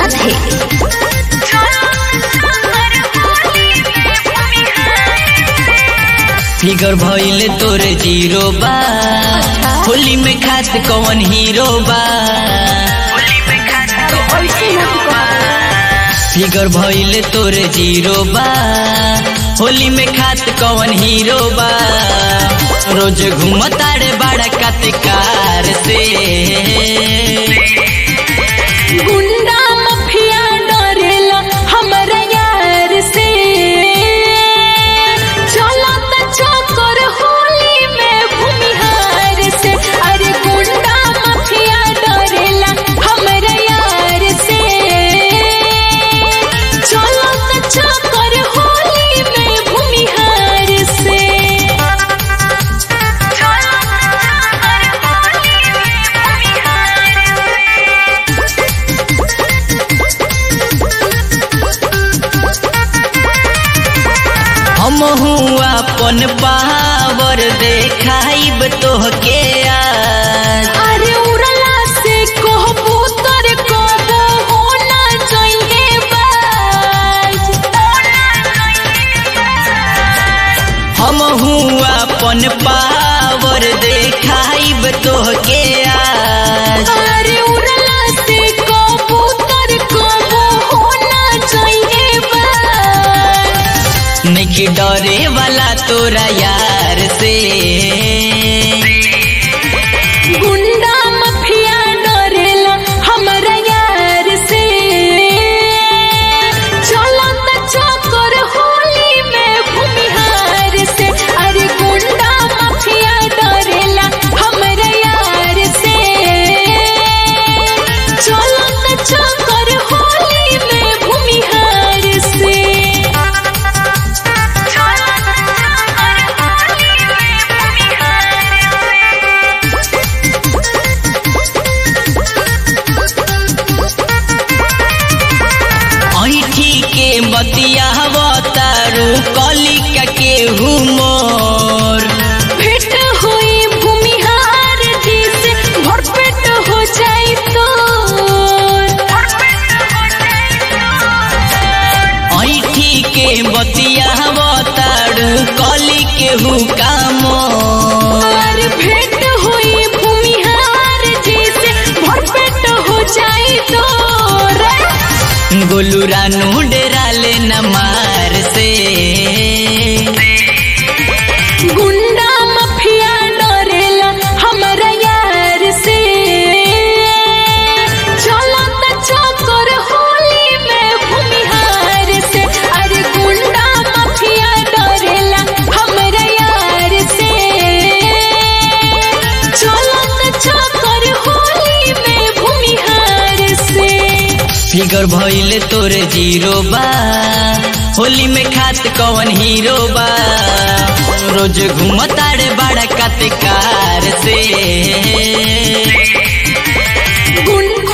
Radhe figure भइले तोर zero बा होली में खास कौन हीरो बा फिगर भइले तोर जीरो बा होली में खास कौन हीरो बा रोज घूमतारे बड़ा कतकार से गुंडा मफिया डरेला हमरा यार से चलो त चक्कर होली में भूमिहार से अरे गुंडा मफिया डरेला हमरा यार से चलो त चक्कर होली में भूमिहार से हम अपन पावर देखाइब तोहके आज अरे उड़ला से कहबो तर कहबो होना चाहिए बाज हम अपन पावर देखाइब तोहके आज अरे उड़ला से कहबो तर कहबो होना चाहिए बाज नहीं डरे वाला तोरा यार से गुंडा मफिया डरेला हमरा यार से चलो त चक्कर होली में भूमिहार से अरे गुंडा मफिया डरेला हमरा यार से चलो त चक्कर होली में भूमिहार से ऐठी के बतिया तारू कलिका के हुमोर भेंट हुई भूमिहार जी से भरपेट हो जाई तो ऐठी के बतिया तारू कली के हुकामोर और भेंट हुई भूमिहार जी से भरपेट हो जाई तो गोलू रानू डेरा ले न मार से गुंडा मफिया डरेला हमरा यार से चलो त चक्कर होली में भूमिहार से अरे गुंडा मफिया डरेला हमरा यार से चलो त चक्कर होली में भूमिहार से फिगर भइले तोर जीरो बा होली में खात कौन हीरो बा रोज घूमतारे बड़ा कतकार से गुंडा